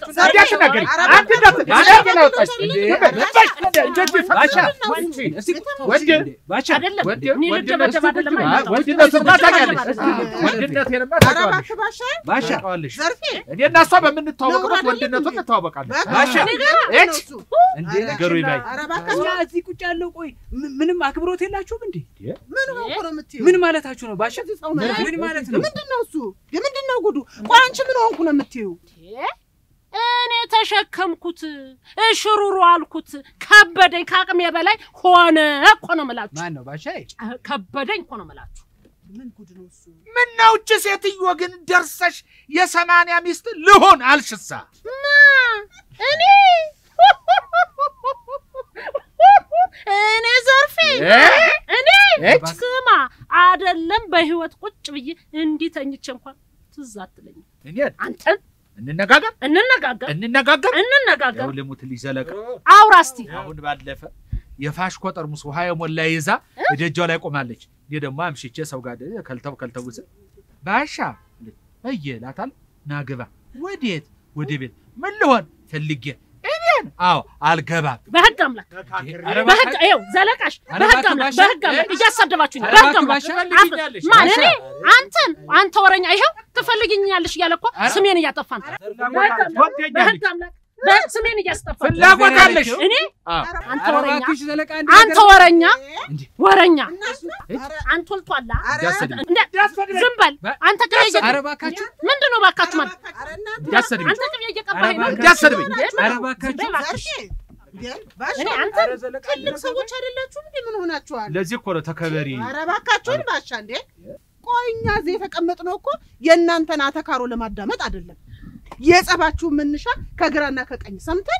አብራችሁ እንዳትናገሪ አንድነት አንድነት አውጣሽ እንዴ ልባሽ እንደዚህ ባሻ ፈቅሽ እስቲ ወንድ ባሻ አይደለም ወንድ እኔ ልደበደብ አይደለም አይመጣው። ወንድነትማ ታውቂያለሽ ወንድነት ወንድነቴንማ ኧረ ታውቂዋለሽ እባክህ ባሻ ባሻ ታውቂዋለሽ ዘርፌ እኔ እና እሷ በምንተዋወቅበት ነውር ወንድነቱን አይደለም እንተዋወቃለን ባሻ እች እንዴ ነገሩ ይባይ ኧረ እባክህ እኛ እዚህ ቁጭ ያለው ቆይ ም- ምንም አክብሮት የላችሁም እንዴ? ምን ሆንኩ ነው የምትይው? ምን ማለታችሁ ነው ባሻ? ሰው ነህ? ምን ማለት ነው? ምንድን ነው እሱ? የምንድን ነው ጉዱ? ቆይ አንቺ ምን ሆንኩ ነው የምትይው? እኔ ተሸከምኩት እሽሩሩ አልኩት ከበደኝ ከአቅሜ በላይ ሆነ እኮ ነው የምላችሁ ማን ነው ባሻ? ከበደኝ እኮ ነው የምላችሁ ምን ጉድ ነው እሱ? ምነው እች ሴትዮ ግን ደርሰሽ የሰማንያ ሚስት ልሆን አልሽሳ እኔ እኔ ዘርፌ እ? እኔ እች? ስማ አደለም በህይወት ቁጭ ብዬ እንዲህ ተኝቼ እንኳን ትዝ አትለኝም እኔን አንተን እንነጋገር እንነጋገር እንነጋገር እንነጋገር ያው ልሙት ሊዘለቅ አውራ እስቲ አሁን ባለፈ የፋሽኮ ጠርሙስ ውሃ የሞላ ይዛ እደጇ ላይ ቆማለች። እኔ ደግሞ አምሽቼ ሰው ጋር ከልተው ከልተው ስል ባሻ እየ እላታለሁ። ና ግባ። ወዴት? ወደ ቤት። ምን ልሆን ፈልጌ እኔን? አዎ አልገባም። በህግ አምላክ ኧረ በህግ ባሻ፣ ይኸው ዘለቃሽ ኧረ በህግ እባክህ አምላክ ባሻ፣ በህግ አምላክ እያሳደባችሁኝ ነው ኧረ በህግ እባክህ አምላክ ባሻ፣ አፍ- ትፈልጊኛለሽ? ማን ባሻ። እኔ አንተን አንተ ወረኛ ይኸው ትፈልግኛለሽ እያለ እኮ ኧረ- ስሜን እያጠፋ ነው ትወደኛለሽ? በህግ አምላክ በ- ስሜን እያስጠፋ ነው። ፍላጎት አለሽ? እኔ አዎ። አንተ ኧረ ወረኛ እባክሽ ዘለቃ አንድ አንተ ነገር- ወረኛ እንዴ ወረኛ እነሱ ኧረ አንተ ወልቷላ ኧረ እንዳትሰድቢ። እንደ ዝም በል በ- አንተ ቅቤ እየ- ኧረ እባካችሁ ምንድን ነው ባካችሁ ማለት ኧረ እናንተ እንዳትሰድቢ። አንተ ቅቤ እየቀባኸኝ ነው ኧረ እንዳትሰድቢኝ። ኧረ እባካችሁ ዘርፌ እንዴ ባሻ እኔ አንተ ኧረ ዘለቃ ትልቅ ሰዎች አይደላችሁም እንዴ? ምን ሆናችኋል? ለዚህ እኮ ነው ተከበሪ። ኧረ እባካችሁን ባሻ እንዴ! ቆይ እኛ እዚህ የተቀመጥነው እኮ የእናንተን አተካሮ ለማዳመጥ አይደለም። የጸባችሁ መነሻ ከግራና ከቀኝ ሰምተን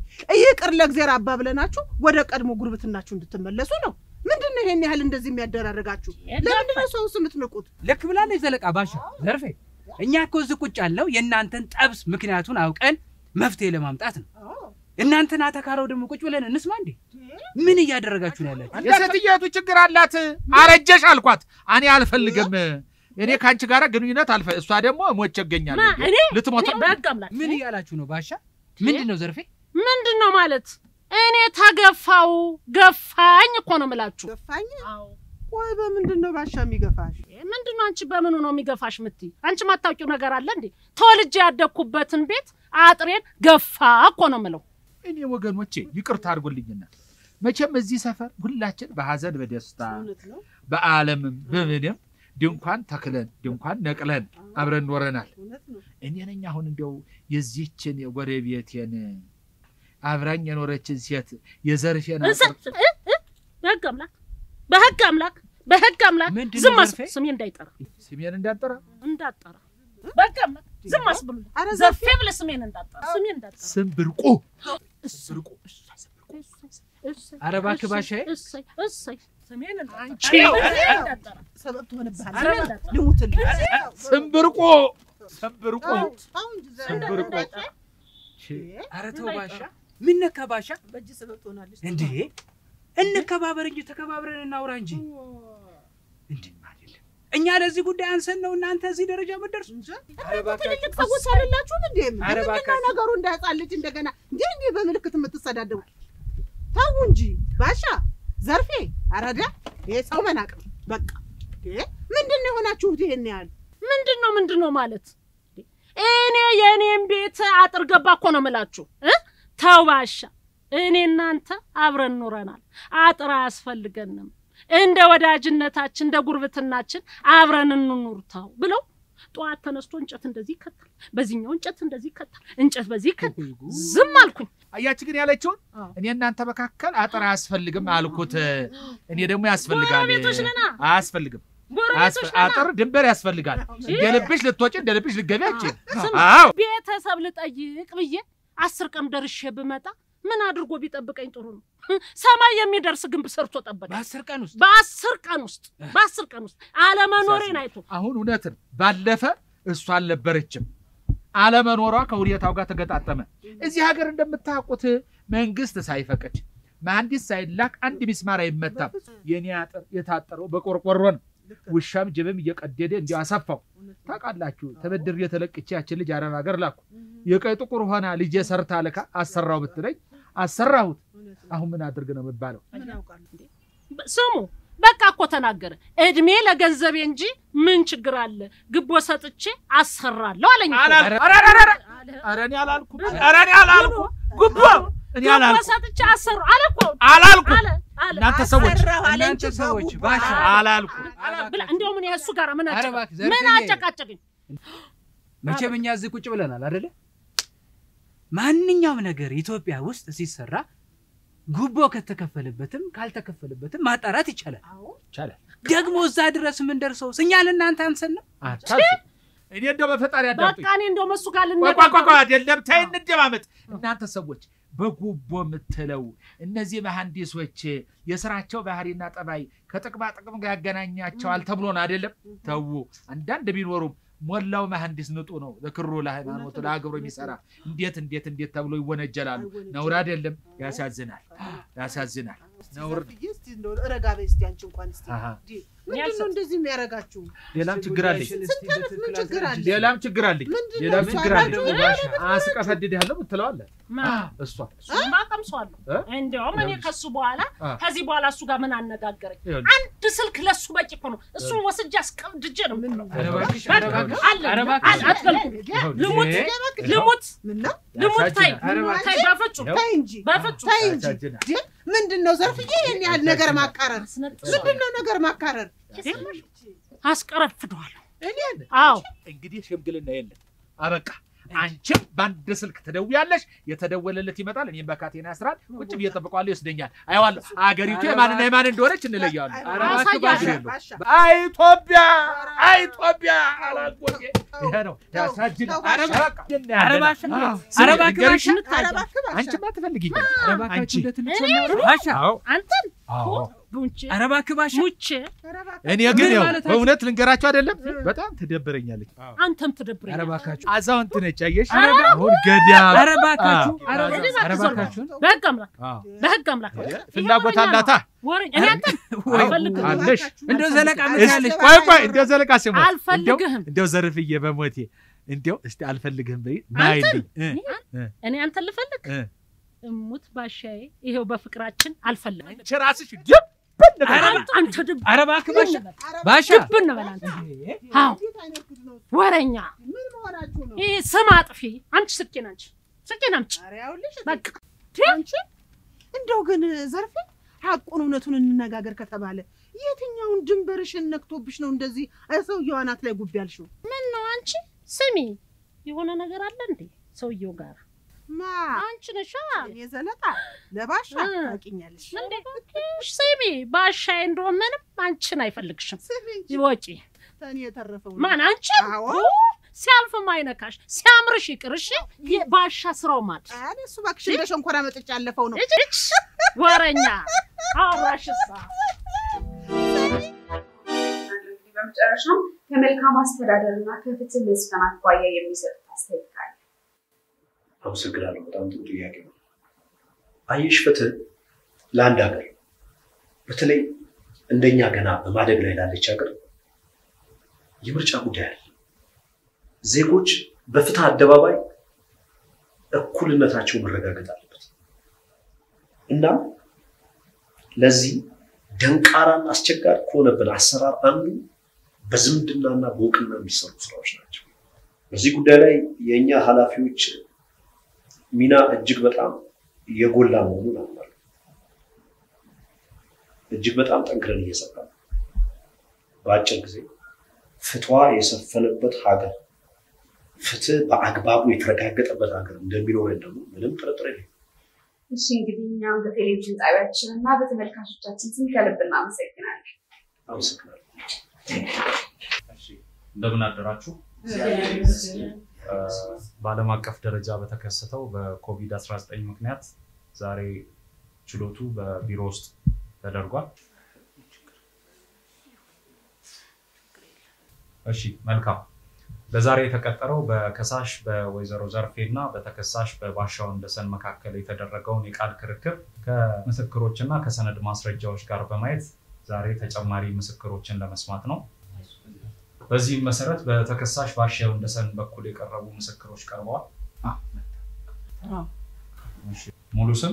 ይቅር ለእግዜር አባ ብለናችሁ ወደ ቀድሞ ጉርብትናችሁ እንድትመለሱ ነው። ምንድን ነው ይሄን ያህል እንደዚህ የሚያደራርጋችሁ? ለምንድን ነው ሰውስ የምትንቁት? ልክ ብላለች ዘለቃ ባሻ ዘርፌ እኛ እኮ እዚህ ቁጭ ያለው የእናንተን ጠብስ ምክንያቱን አውቀን መፍትሄ ለማምጣት ነው እናንተን አተካረው ደግሞ ቁጭ ብለን እንስማ እንዴ ምን እያደረጋችሁ ነው ያላችሁ የሴትየቱ ችግር አላት። አረጀሽ አልኳት። እኔ አልፈልግም። እኔ ከአንቺ ጋር ግንኙነት አልፈ እሷ ደግሞ ሞቼ ማ እገኛለሁ። እኔ ልትሞት እኔ ነው። በህግ አምላክ ምን እያላችሁ ነው ባሻ ምንድን ነው ዘርፌ ምንድን ነው ማለት እኔ ተገፋው ገፋኝ እኮ ነው የምላችሁ ገፋኝ? ቆይ በምንድን ነው ባሻ የሚገፋሽ? ምንድን ነው አንቺ በምኑ ነው የሚገፋሽ ምትይ አንቺ ማታውቂው ነገር አለ እንዴ ተወልጄ ያደግኩበትን ቤት አጥሬን ገፋ እኮ ነው የምለው እኔ ወገኖቼ ይቅርታ አድርጎልኝና መቼም እዚህ ሰፈር ሁላችን በሐዘን በደስታ እውነት ነው፣ በዓለምም በምንም ድንኳን ተክለን ድንኳን ነቅለን አብረን ኖረናል። እውነት ነው። እኔ ነኝ አሁን እንዲያው የዚህችን የጎረቤቴን አብራኝ የኖረችን ሴት የዘርፌን እንሰ- አጥር እ- እ- በህግ አምላክ በህግ አምላክ በህግ አምላክ ምንድን ነው ዝም አስ ዘርፌ? ስሜ እንዳይጠራ ስሜን እንዳጠራ እንዳጠራ በህግ አምላክ ዝም አስብሉ ኧረ ዘርፌ ብለህ ስሜን እንዳጠራ ስሜን እንዳጠራ ስም ብርቁ እሰይ፣ ብርቁ እሰይ፣ ኧረ እባክህ ባሻዬ። እሰይ እሰይ ስሜን እንዳጠራ አንቺ ስሜን እንዳጠራ ሰበብ ትሆንብሃል። ስሜን እንዳጠራ ልሙትልህ። ስም ብርቁ ስም ብርቁ ተው፣ ተው እንጂ ዘር- ስም ብርቁ ኧረ ተው ባሻ ምን ነካ ባሻ በእጅ ሰበብ ትሆናለች። እንዴ እንከባበር እንጂ ተከባብረን እናውራ እንጂ እንዴ አይደለም እኛ ለዚህ ጉዳይ አንሰን ነው እናንተ እዚህ ደረጃ መደርሱ እንጂ ኧረ እባካችሁ። ትልልቅ ሰዎች አይደላችሁም እንዴ? ኧረ ምንድን ነው እባካችሁ። ነገሩ? እንደ ሕፃን ልጅ እንደገና እንዴ እንዴ በምልክት የምትሰዳደቡ ተው እንጂ ባሻ ዘርፌ አረዳ ይሄ ሰው መናቅ ነው በቃ። እንዴ ምንድን ነው የሆናችሁት ይሄን ያህል? ምንድን ነው ምንድን ነው ማለት እኔ የእኔም ቤት አጥር ገባ እኮ ነው የምላችሁ እ ተው ባሻ እኔ እናንተ አብረን ኖረናል አጥር አያስፈልገንም እንደ ወዳጅነታችን እንደ ጉርብትናችን አብረን እንኑር ተው ብለው ጠዋት ተነስቶ እንጨት እንደዚህ ይከታል በዚህኛው እንጨት እንደዚህ ይከታል እንጨት በዚህ ይከታል ዝም አልኩኝ አያች ግን ያለችውን አዎ። እኔ እናንተ መካከል አጥር አያስፈልግም አልኩት። እኔ ደግሞ ያስፈልጋል። ጎረቤቶች ነና አያስፈልግም። ጎረቤቶች አያስፈ- ነና አጥር ድንበር ያስፈልጋል። እንደ ልብሽ ልትወጪ እንደ ልብሽ ልትገቢ አችል። ስማ፣ አዎ ቤተሰብ ልጠይቅ ብዬ አስር ቀን ደርሼ ብመጣ ምን አድርጎ ቢጠብቀኝ ጥሩ ነው? ሰማይ የሚደርስ ግንብ ሰርቶ ጠበቀኝ። በአስር ቀን ውስጥ በአስር ቀን ውስጥ በአስር ቀን ውስጥ አለመኖሬን አይቶ አሁን እውነትን ባለፈ እሷ አልነበረችም። አለመኖሯ ከሁኔታው ጋር ተገጣጠመ። እዚህ ሀገር እንደምታውቁት መንግስት ሳይፈቅድ መሐንዲስ ሳይላክ አንድ ሚስማር አይመታም። የኔ አጥር የታጠረው በቆርቆሮ ነው። ውሻም ጅብም እየቀደደ እንዲያው አሰፋው። ታውቃላችሁ፣ ተበድሬ ተለቅቼ ያችን ልጅ አረብ ሀገር ላኩ። የቀይ ጥቁር ሆና ልጄ ሰርታ ልካ አሰራው ብትለኝ አሰራሁት። አሁን ምን አድርግ ነው የምባለው? ስሙ በቃ እኮ ተናገረ። እድሜ ለገንዘቤ እንጂ ምን ችግር አለ? ግቦ ሰጥቼ አሰራለሁ አለኝ እኮ። አላልኩም። ኧረ ኧረ ኧረ! ኧረ እኔ አላልኩም። ኧረ እኔ አላልኩም። ጉቦ እኔ ግቦ አላልኩም ሰጥቼ አሰሩ አለ እኮ አላልኩም። አለ አለ እናንተ ሰዎች አሰራሁ አለ እንጂ እናንተ ሰዎች በጉቦ ባሻ አላልኩም። ብላ እንደውም እኔ እሱ ጋር ምን ኧረ አጨቃ- እባክህ ምን ዘርፌ አጨቃጨቅኝ? መቼም እኛ እዚህ ቁጭ ብለናል አደለ? ማንኛውም ነገር ኢትዮጵያ ውስጥ ሲሰራ ጉቦ ከተከፈለበትም ካልተከፈለበትም ማጣራት ይቻላል። ይቻላል። ደግሞ እዛ ድረስ የምንደርሰው እኛ ለእናንተ አንሰን ነው። አታልፉ። እኔ እንደው በፈጣሪ አዳምጡኝ። በቃ እኔ እንደውም እሱ ጋር ቆይ ቆይ ቆይ ቆይ፣ ልነጋገር አይደለም ተይ፣ እንደማመጥ እናንተ ሰዎች በጉቦ የምትለው እነዚህ መሐንዲሶች የስራቸው ባህሪና ጠባይ ከጥቅማ ጥቅም ጋር ያገናኛቸዋል ተብሎ ነው አይደለም? ተዉ። አንዳንድ ቢኖሩም ሞላው መሐንዲስ ንጡ ነው። ለክሩ ለሃይማኖቱ ለአገሩ የሚሰራ እንዴት እንዴት እንዴት ተብሎ ይወነጀላሉ። ነውር አይደለም? ያሳዝናል፣ ያሳዝናል። ነውር ነው። ዘርፍዬ እስቲ እንደው ረጋ በይ እስቲ አንቺ እንኳን እስቲ አሃ። እንዴ፣ ምንድን ነው እንደዚህ የሚያደርጋችሁ? ሌላም ችግር አለኝ፣ ስንት ዓመት ምን ችግር አለ? ሌላም ችግር አለኝ፣ ምንድን ነው ሌላም እሷ ችግር አለኝ። ደግሞ አስቀፈድድሃለሁ ምትለዋለህ እሷ ማቀምሰዋለሁ እ? እንዲያውም እኔ ከሱ በኋላ አ። ከዚህ በኋላ እሱ ጋር ምን አነጋገረኝ? ይኸውልህ፣ አንድ ስልክ ለሱ በቂ እኮ ነው። እሱን ወስጄ አስቀምድጄ ነው የምጥለው። ኧረ እባክሽ፣ በቃ ኧረ እባክሽ፣ አለ ኧረ እባክሽ። አለ፣ አትገልኩ። ይኸውልህ፣ ልሙት ይሄ ልሙት ምን ነው? ልሙት ታይ ያሳዝናል። ኧረ እባክሽ። ታይ በፍጹም ይኸው፣ ተይ እንጂ በፍጹም ተይ እንጂ ያሳዝናል። እንዴ፣ ምንድን ነው ዘርፍዬ ይሄን ያህል ነገር ማቃረር? አስነጥሰዋለሁ፣ ምንድን ነው ነገር ማቃረር? አስቀረፍደዋለሁ። እኔን አዎ እንግዲህ ሽምግልና የለም አበቃ። አንቺም በአንድ ስልክ ትደውያለሽ፣ የተደወለለት ይመጣል፣ እኔም በካቴና ያስራል። ቁጭ ብዬ እጠብቀዋለሁ፣ ይወስደኛል፣ አየዋለሁ። አገሪቱ የማንና የማን እንደሆነች እንለያዋለን። ኧረ እባክህ ባሻ፣ ባሻ፣ አይ ኢትዮጵያ፣ አይ ኢትዮጵያ አላልኩት። ይሄ ነው ተው፣ ያሳዝናል። ተው ባሻ። በቃ ኧረ ባሻ፣ አዎ፣ ኧረ እባክህ ንገርሽ፣ ባሻ፣ ኧረ እባክህ ባሻ። አንቺማ ትፈልጊኝ ኧረ እባካችሁ አንቺ እንደ ትልቅ ሰው እናውራ። ባሻ፣ አዎ፣ አንተን አዎ። ቡንቼ ኧረ እባክህ ባሻ፣ ሙቼ ኧረ እባክህ። እኔ ግን ምን ያው ማለታችሁ? በእውነት ልንገራቸው አይደለም በጣም ትደብረኛለች። አንተም ኧረ ትደብረኛል። እባካችሁ፣ አዛውንት ነች አየሽ፣ ኧረ አሁን ገዳም ኧረ እባካችሁ፣ አዎ። ኧረ ወደ ኧረ እባክህ ዞር በል። እባካችሁን በህግ አምላክ አዎ። በህግ አምላክ ፍላጎት ይሄ ወሬኛ አላታ ነው። ወሬኛ እኔ አንተን ወይ አልፈልግህም አለሽ እንደው ዘለቃ ምን እስቲ ያለሽ ቆይ ቆይ እንደ ዘለቃ ሲሞ አልፈልግህም። እንደው ዘርፍዬ በሞቴ እንደው እስቲ አልፈልግህም በይ አንተን? ናይልኝ እ እ እኔ አንተን ልፈልግ እ እሙት ባሻዬ ይሄው በፍቅራችን አልፈልግም። አንቺ ራስሽ ድብ አንተ አንተ ድብ ኧረ እባክህ ባሻ፣ ኧረ ባሻ ድብን በል አንተ አዎ እንዴት አይነት ጉድ ነው? ወረኛ ምን መሆናችሁ ነው? ይህ ስም አጥፊ አንቺ ስልኬን አንቺ ስልኬን አምጪ ኧረ ያውልሽ በቃ አንቺ እንደው ግን ዘርፌ ሀቁን እውነቱን እንነጋገር ከተባለ የትኛውን ድንበርሽን ነክቶብሽ ነው እንደዚህ ሰውየው አናት ላይ ጉብ ያልሽው? ምን ነው አንቺ ስሚ የሆነ ነገር አለ እንዴ ሰውየው ጋር ማ አንቺ ነሻ እኔ ዘለጣ ለባሻ እ። ታውቂኛለሽ። እንዴ እባክሽ ስሚ ባሻዬ እንደሆነ ምንም አንቺን አይፈልግሽም ስሚ እንጂ ይወጪ ተኔ የተረፈው ማን አንቺ አዎ ሲያልፍም አይነካሽ ሲያምርሽ ይቅር እሺ ባሻ ስራው ማድ እኔ እሱ እባክሽ እንደ ሸንኮራ መጠጫ ያለፈው ነው። እች እች ወረኛ አውራሽሳ እንግዲህ በመጨረሻም ከመልካም አስተዳደር እና ከፍትህ መስፈን አኳያ የሚሰጡት አስተያየት ካለ አመሰግናለሁ። በጣም ጥሩ ጥያቄ ነው። አየሽ ፍትህ ለአንድ ሀገር በተለይ እንደኛ ገና በማደግ ላይ ላለች ሀገር የምርጫ ጉዳይ አለ። ዜጎች በፍትህ አደባባይ እኩልነታቸው መረጋገጥ አለበት እና ለዚህ ደንቃራን አስቸጋሪ ከሆነብን አሰራር አንዱ በዝምድናና በእውቅና የሚሰሩ ስራዎች ናቸው። በዚህ ጉዳይ ላይ የእኛ ኃላፊዎች ሚና እጅግ በጣም የጎላ መሆኑን አምናለሁ። እጅግ በጣም ጠንክረን እየሰራ ነው። በአጭር ጊዜ ፍትዋ የሰፈነበት ሀገር፣ ፍትህ በአግባቡ የተረጋገጠበት ሀገር እንደሚኖረን ደግሞ ምንም ጥርጥር የለም። እሺ እንግዲህ እኛም በቴሌቪዥን ጣቢያችን እና በተመልካቾቻችን ስም ከልብ እናመሰግናለን። አመሰግናለሁ። እንደምን አደራችሁ። በዓለም አቀፍ ደረጃ በተከሰተው በኮቪድ-19 ምክንያት ዛሬ ችሎቱ በቢሮ ውስጥ ተደርጓል። እሺ መልካም። ለዛሬ የተቀጠረው በከሳሽ በወይዘሮ ዘርፌ እና በተከሳሽ በባሻው እንደሰን መካከል የተደረገውን የቃል ክርክር ከምስክሮች እና ከሰነድ ማስረጃዎች ጋር በማየት ዛሬ ተጨማሪ ምስክሮችን ለመስማት ነው። በዚህም መሰረት በተከሳሽ ባሻው እንደሰን በኩል የቀረቡ ምስክሮች ቀርበዋል። ሙሉ ስም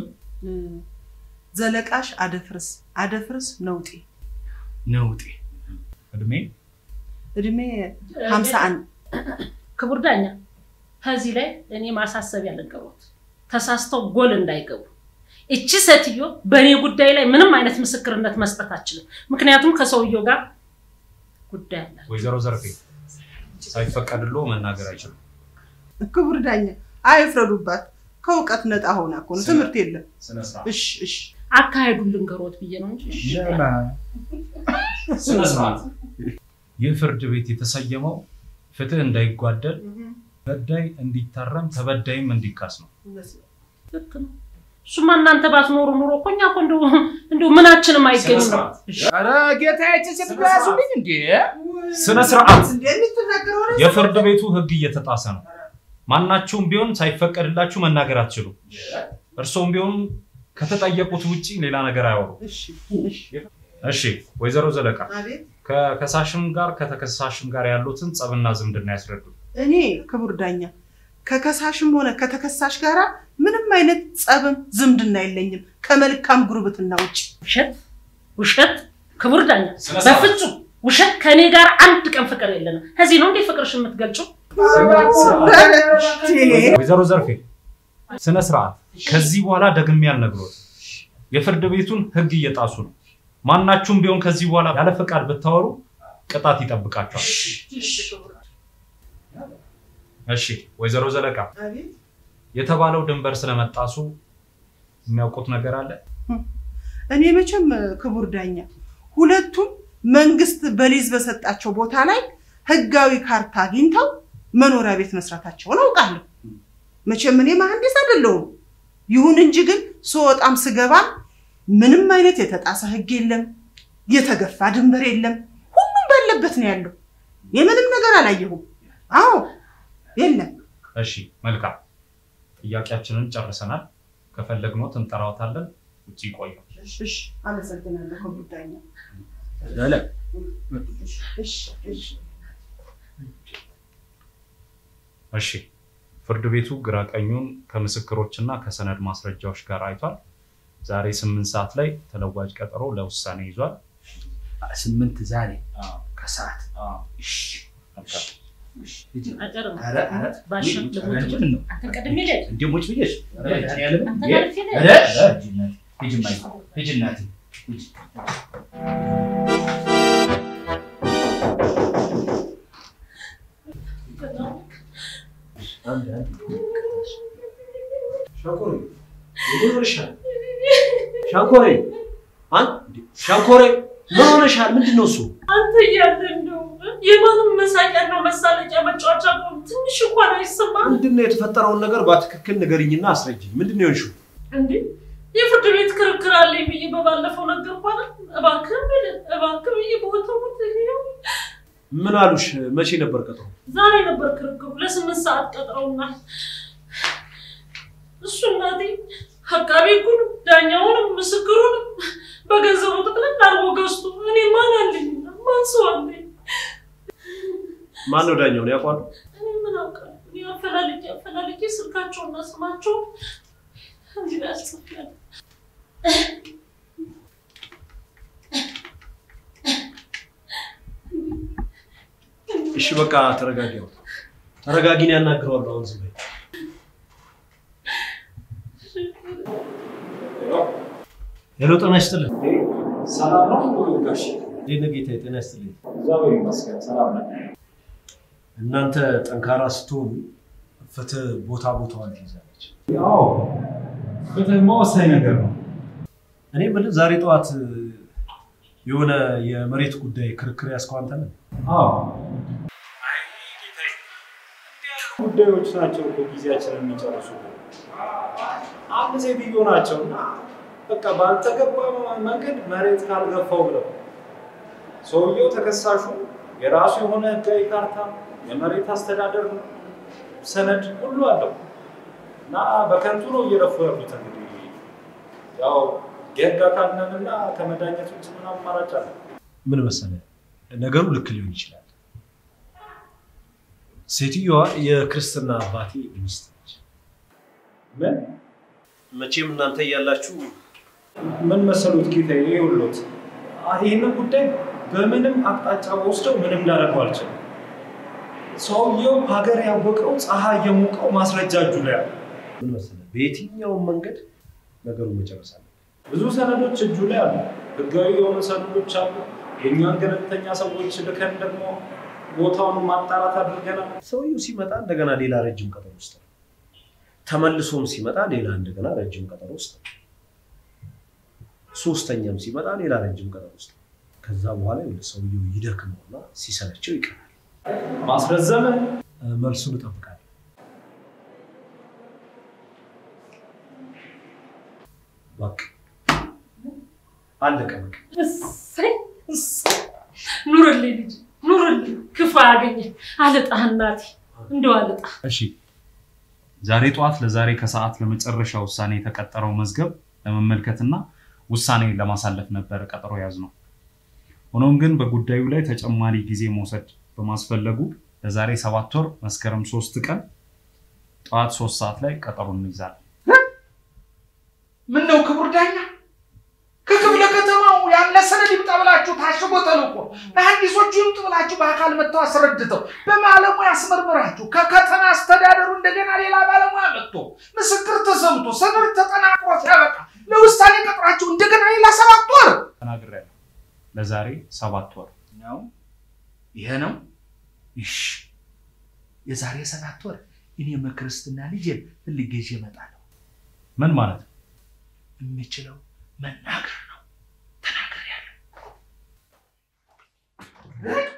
ዘለቃሽ አደፍርስ አደፍርስ ነውጤ ነውጤ እድሜ እድሜ ሀምሳ አንድ ክቡር ዳኛ ከዚህ ላይ እኔ ማሳሰቢያ ልንገሮት፣ ተሳስተው ጎል እንዳይገቡ። እቺ ሴትዮ በእኔ ጉዳይ ላይ ምንም አይነት ምስክርነት መስጠት አችልም። ምክንያቱም ከሰውየው ጋር ጉዳይ አለ። ወይዘሮ ዘርፌ ሳይፈቀድሎ መናገር አይችሉም። ክቡር ዳኛ አይፍረዱባት። ከእውቀት ነጣ ሆና እኮ ነው፣ ትምህርት የለም። እሺ እሺ አካሄዱን ልንገሮት ብዬ ነው እንጂ እሺ። ስነ ስርዓት። ይህ ፍርድ ቤት የተሰየመው ፍትህ እንዳይጓደል፣ በዳይ እንዲታረም፣ ተበዳይም እንዲካስ ነው። ልክ ነው። እሱማ እናንተ ባትኖሩ ኑሮ እኮ እኛ እኮ እንደው እንደው ምናችንም አይገኝም ነው። ኧረ ጌታዬ ሴት ያዙልኝ እንዴ! ስነ ስርዓት። የምትናገረው ነገር የፍርድ ቤቱ ህግ እየተጣሰ ነው። ማናችሁም ቢሆን ሳይፈቀድላችሁ መናገር አትችሉም። እርስዎም ቢሆን ከተጠየቁት ውጪ ሌላ ነገር አያወሩ። እሺ እሺ እሺ ወይዘሮ ዘለቃ አቤት ከከሳሽም ጋር ከተከሳሽም ጋር ያሉትን ጸብና ዝምድና ያስረዱ። እኔ ክቡር ዳኛ ከከሳሽም ሆነ ከተከሳሽ ጋራ ምንም አይነት ጸብም ዝምድና የለኝም ከመልካም ጉርብትና ውጭ። ውሸት ውሸት! ክቡር ዳኛ ስነ ስርዓት። በፍጹም ውሸት! ከእኔ ጋር አንድ ቀን ፍቅር የለንም። ከዚህ ነው እንዴ ፍቅርሽ የምትገልጪው? ወይዘሮ ዘርፌ ስነ ስርዓት። ከዚህ በኋላ ደግሜ ያልነግሮት የፍርድ ቤቱን ህግ እየጣሱ ነው። ማናችሁም ቢሆን ከዚህ በኋላ ያለ ፈቃድ ብታወሩ ቅጣት ይጠብቃቸዋል። እሺ ወይዘሮ ዘለቃ አቤት የተባለው ድንበር ስለመጣሱ የሚያውቁት ነገር አለ? እኔ መቼም ክቡር ዳኛ ሁለቱም መንግስት በሊዝ በሰጣቸው ቦታ ላይ ህጋዊ ካርታ አግኝተው መኖሪያ ቤት መስራታቸውን አውቃለሁ። መቼም እኔ መሐንዲስ አይደለሁም። ይሁን እንጂ ግን ስወጣም ስገባም ምንም አይነት የተጣሰ ህግ የለም፣ የተገፋ ድንበር የለም። ሁሉም ባለበት ነው ያለው። የምንም ነገር አላየሁም። አዎ የለም። እሺ መልካም፣ ጥያቄያችንን ጨርሰናል። ከፈለግኖት እንጠራዎታለን። ውጭ ይቆዩ። እሺ፣ እሺ፣ አመሰግናለሁ ክቡር ዳኛ። ዘለ- እሺ፣ እሺ። እሺ ፍርድ ቤቱ ግራ ቀኙን ከምስክሮችና ከሰነድ ማስረጃዎች ጋር አይቷል። ዛሬ ስምንት ሰዓት ላይ ተለዋጭ ቀጠሮ ለውሳኔ ይዟል። ስምንት ዛሬ ከሰዓት እሺ፣ እሺ። አጨርም ኧረ፣ ኧረ፣ ባሻ ኧረ፣ ልሞት ምንድን ነው? አንተ ቀድሜ ልሄድ እንዴ ሞች ብዬሽ? ኧረ፣ እኔ ያለምን? አንተ እንዴ? ጋር ፊት ኧረ፣ ኧረ፣ ሂጂ እናቴ፣ ሂጂ እማዬ፣ ሂጂ እናቴ፣ ሂጂ። አንድ፣ አንድ። ሻንኮሬ ምን ሆነሻል? ሻንኮሬ አንድ ሻንኮሬ ምን ሆነሻል? ምንድን ነው እሱ? አንተ እያለ እንደው የማንም መሳቂያና መሳለቂያ መጫወቻ መሆን ትንሽ እንኳን አይሰማም ምንድን ነው የተፈጠረውን ነገር በትክክል ንገሪኝና አስረጅኝ። ምንድን ነው የሆንሽው? እንዴ? የፍርድ ቤት ክርክር አለኝ ብዬ በባለፈው ነገር እንኳን እባክህ ብል እባክህ ብዬ ቦታው ምን አሉሽ? መቼ ነበር ቀጠሮ? ዛሬ ነበር ክርክሩ። ለስምንት ሰዓት ቀጥረውናል። እሱ እናቴ አቃቤ ሕጉንም ዳኛውንም ምስክሩንም በገንዘቡ ጥቅልል አድርጎ ገዝቶ እኔ ማን አለኝ? ማን ሰው አለኝ? ማን ነው ዳኛውን ያውቋሉ? እኔ ምን አውቃለሁ? እኔ አፈላልጌ አፈላልጌ ስልካቸውና ስማቸውን እዚህ ላይ አስጽፌያለሁ። እሺ በቃ ተረጋጊ። አሁን ተረጋጊን፣ ያናግረዋለሁ። አሁን ዝም በይ። ሄሎ፣ ጤና ይስጥልን። ሰላም ነው ጋሽ? እንዴት ነህ ጌታዬ? ጤና ይስጥልኝ። እግዚአብሔር ይመስገን ሰላም ነው። እናንተ ጠንካራ ስትሆኑ ፍትህ ቦታ ቦታዋን ትይዛለች። ያው ፍትህማ ወሳኝ ነገር ነው። እኔ የምልህ ዛሬ ጠዋት የሆነ የመሬት ጉዳይ ክርክር ያዝከው አንተ ነህ? አዎ ጉዳዮች ናቸው እኮ ጊዜያችንን የሚጨርሱ። አንድ ሴትዮ ናቸው እና በቃ ባልተገባ መንገድ መሬት ካልገፋው ብለው ሰውየው ተከሳሹ የራሱ የሆነ ህጋዊ ካርታ፣ የመሬት አስተዳደር ሰነድ ሁሉ አለው እና በከንቱ ነው እየለፉ ያሉት። እንግዲህ ያው የህግ አካል ነን እና ከመዳኘት ውጭ ምን አማራጭ አለ? ምን መሰለህ ነገሩ ልክ ሊሆን ይችላል። ሴትዮዋ የክርስትና አባቴ ሚስት ነች። ምን መቼም እናንተ እያላችሁ ምን መሰሉት ጌታዬ፣ ይኸውልዎት ይህንን ጉዳይ በምንም አቅጣጫ ወስደው ምንም ላደርገው አልችልም። ሰውየው ሀገር ያወቀው ፀሐይ የሞቀው ማስረጃ እጁ ላይ አለ። ምን መሰለህ፣ በየትኛውም መንገድ ነገሩን መጨረስ አለ። ብዙ ሰነዶች እጁ ላይ አሉ። ህጋዊ የሆኑ ሰነዶች አሉ። የእኛን ገለልተኛ ሰዎች ልከን ደግሞ ቦታውን ማጣራት አድርገናል። ሰውየው ሲመጣ እንደገና ሌላ ረጅም ቀጠሮ ውስጥ ነው። ተመልሶም ሲመጣ ሌላ እንደገና ረጅም ቀጠሮ ውስጥ ነው። ሶስተኛም ሲመጣ ሌላ ረጅም ቀጠሮ ውስጥ ነው። ከዛ በኋላ ይኸውልህ ሰውየው ይደክመውና ሲሰለቸው ይቀራል። ማስረዘመ እ፣ መልሱን እጠብቃለሁ። በቃ አለቀ በቃ። እሰይ እሰይ! ኑርልኝ ልጅ ኑርልኝ፣ ክፉ አያገኘ አልጣህ እናቴ፣ እንደው አልጣህ። እሺ ዛሬ ጠዋት ለዛሬ ከሰዓት ለመጨረሻ ውሳኔ የተቀጠረው መዝገብ ለመመልከትና ውሳኔ ለማሳለፍ ነበር ቀጠሮ ያዝ ነው። ሆኖም ግን በጉዳዩ ላይ ተጨማሪ ጊዜ መውሰድ በማስፈለጉ ለዛሬ ሰባት ወር መስከረም ሶስት ቀን ጠዋት ሶስት ሰዓት ላይ ቀጠሮ እንይዛለን። ምን ነው ክቡር ዳኛ ከክፍለ ከተማው ያለ ሰነድ ይምጣ ብላችሁ ታሽጎ ተልኮ መሐንዲሶቹ ይምጡ ብላችሁ በአካል መጥተው አስረድተው በባለሙያ አስመርምራችሁ ከከተማ አስተዳደሩ እንደገና ሌላ ባለሙያ መጥቶ ምስክር ተሰምቶ ሰነድ ተጠናቅሮ ሲያበቃ ለውሳኔ ቀጥራችሁ እንደገና ሌላ ሰባት ወር ተናግሬያለሁ። ለዛሬ ሰባት ወር ነው። ይሄ ነው። እሺ የዛሬ ሰባት ወር እኔም ክርስትና ልጄን ፈልጌ ይዤ እመጣለሁ። ምን ማለት ነው? የምችለው መናገር ነው። ተናግሬያለሁ።